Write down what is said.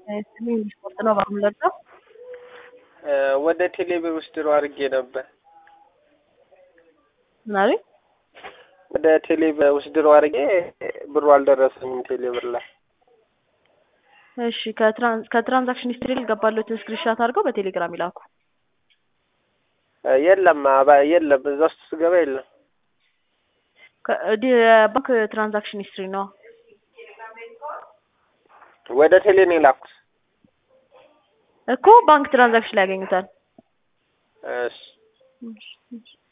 ስፖርት ነው ባምለጣው ወደ ቴሌብር ውስጥ ድሮ አድርጌ ነበር። ምናምን ወደ ቴሌብር ውስጥ ድሮ አድርጌ ብሩ አልደረሰኝም ቴሌብር ላይ። እሺ ከትራንዛክሽን ሂስትሪ ልገባለትን ስክሪንሻት አድርገው በቴሌግራም ይላኩ። የለም አባ- የለም እዛ ውስጥ ስገባ የለም። ባንክ ትራንዛክሽን ሂስትሪ ነው። ወደ ቴሌ ነው የላኩት። እኮ ባንክ ትራንዛክሽን ላይ ያገኙታል። እሺ